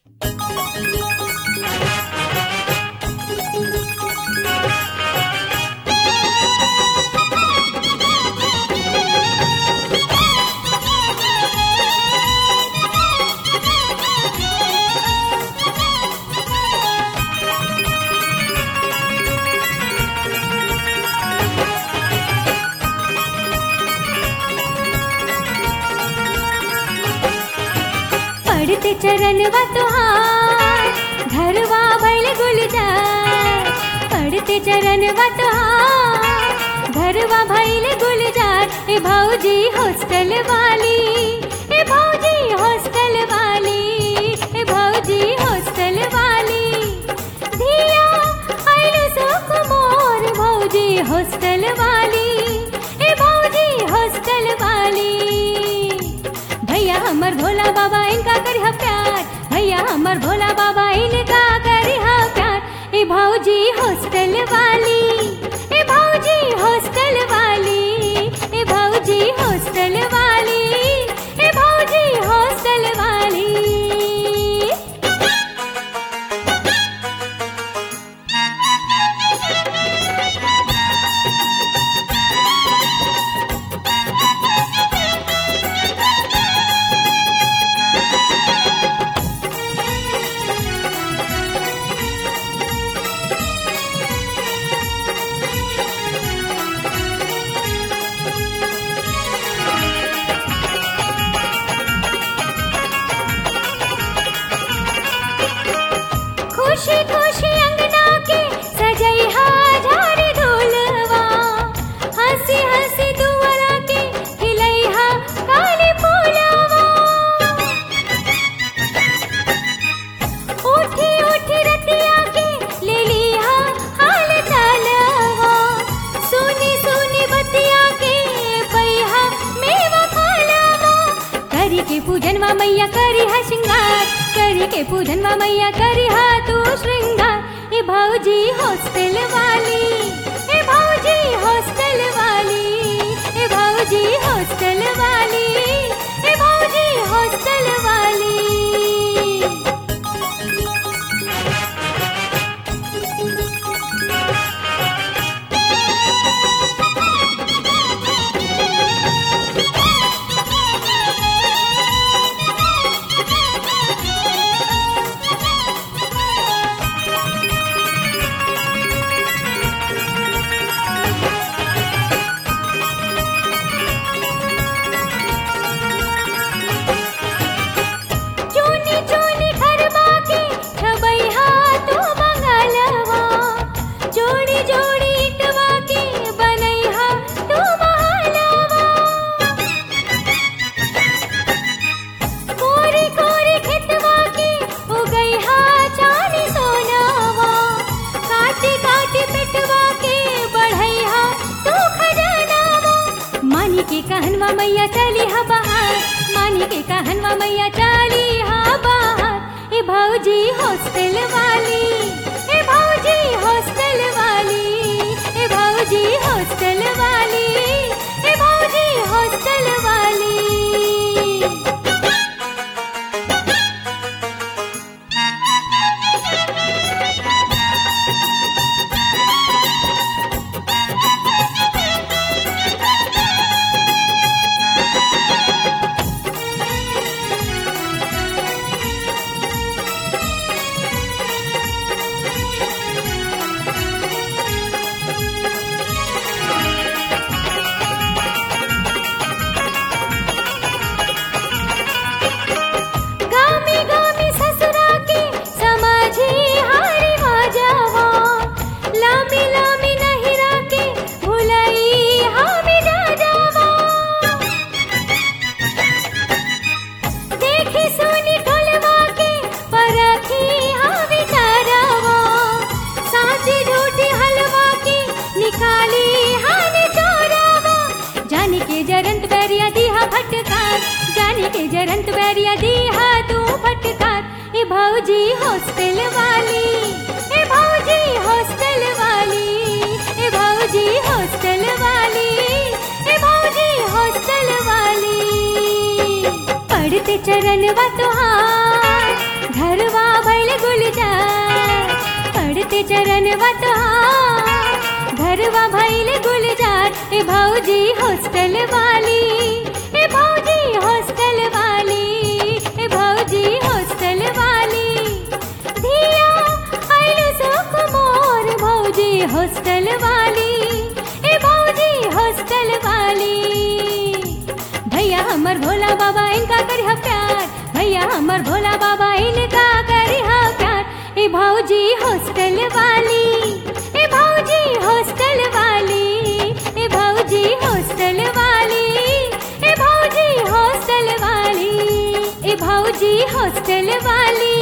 पड़ते चरणवा तुहार घरवा भैल गुलजार पड़ते चरणवा तुहार घरवा भैल गुलजार ए भौजी हॉस्टल वाली ए भौजी हॉस्टल वाली ए भौजी हॉस्टल वाली धिया आइल सुख मोर भौजी हॉस्टल वाली ए भौजी हॉस्टल वाली भैया हमर भोला बाबा इनका करिहा प्यार भैया हमर भोला बाबा इनका करिहा प्यार ए भौजी हॉस्टल वाली ए भौजी हॉस्टल वाली ए भौजी हॉस्टल वाली ए भौजी हॉस्टल वाली खुशी खुशी अंगना के सजैहा झाड़ ढोलवा हंसी हंसी दुआरा के खिलैहा काली फूलवा उठी उठी रतिया के ले लिहा हाल चालवा सुनी सुनी बतिया के पैहा मेवा खालवा करी के पूजनवा मैया करी हा श्रृंगार करी के पूजनवा मैया करी हा तू श्रृंगार ए भौजी हॉस्टल वाली ए भौजी हॉस्टल वाली ए भौजी हॉस्टल वाली ए भौजी हॉस्टल वाली चूनी चूनी खरबा के छबैहा तू मंगलवा जोड़ी जोड़ी इटवा के बनैहा तू महलवा कोरी कोरी खेतवा के उगैहा चानी सोनावा काटी काटी पेटवा के बढ़ैहा तू खजानावा मानी के कहनवा मैया चली हा बाहर मानी के कहनवा मैया चली हा बाहर ए भौजी हॉस्टल वाली ए भौजी हॉस्टल वाली ए भौजी हॉस्टल वाली ए भौजी हॉस्टल वाली गामी गामी ससुरा के समझी हारी माजावा लामी लामी नहिरा के भुलई हामी जा जावा देखी सुनी ढोलवा के परखी हावी चारावा साची झूठी हलवा की निकाली हानि चोरावा जाने के जरंत बैरिया दीहा फटकार जाने के जरंत बैरिया दीहा तू फटकार ए भौजी हॉस्टल वाली ए भौजी हॉस्टल वाली ए भौजी हॉस्टल वाली ए भौजी हॉस्टल वाली पढ़ते चरणवा तुहार घरवा ए भौजी हॉस्टल वाली ए भौजी हॉस्टल वाली ए भौजी हॉस्टल वाली धिया आइल सुख मोर भौजी हॉस्टल वाली ए भौजी हॉस्टल वाली भैया हमर भोला बाबा इनका करिहा प्यार भैया हमर भोला बाबा इनका करिहा प्यार ए भौजी हॉस्टल वाली ए भौजी हॉस्टल वाली ए भौजी हॉस्टल वाली ए भौजी हॉस्टल वाली ए भौजी हॉस्टल वाली